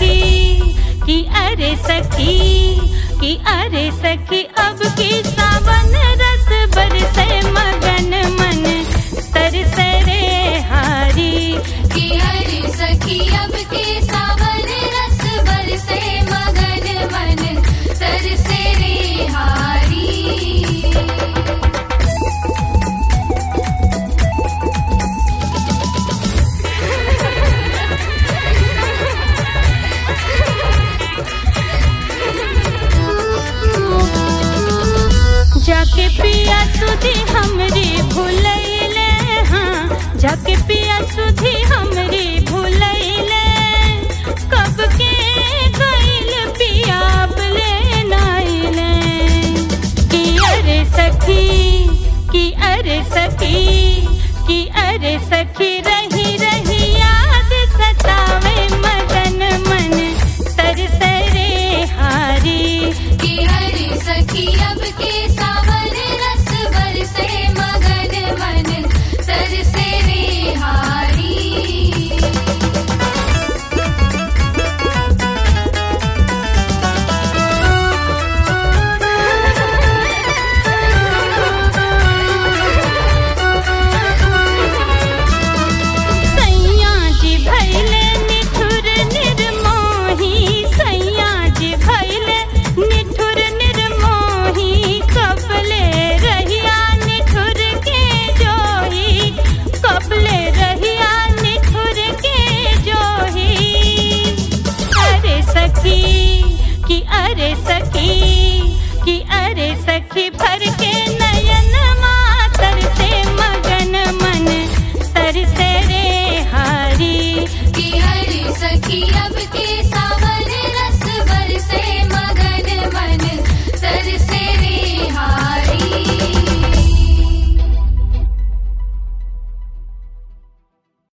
सखी कि अरे सखी कि अरे सखी अब की सावन रस बरसे मगन मन तरसे रे हारी कि हरि सखी अब के सावन रस बरसे मगन मन तरसे रे हारी जाके पिया सुधी हमरी भूलैले हाँ जाके पिया सुधी हमरी भूलैले कब के गइल पिया बले नाइले कि अरे सखी कि अरे सखी कि अरे सखी रही रही याद सतावे मगन मन तरसे रे हारी कि हरि सखी अब के सावन रस बरसे मगन मन तरसे रे हारी सैया जी भैले निठुर निर्मोही सैया जी भैले निठुर निर्मोही कबले रहिया निठुर के जोही कबले रहिया निठुर के जोही अरे सखी कि अरे सखी कि अरे सखी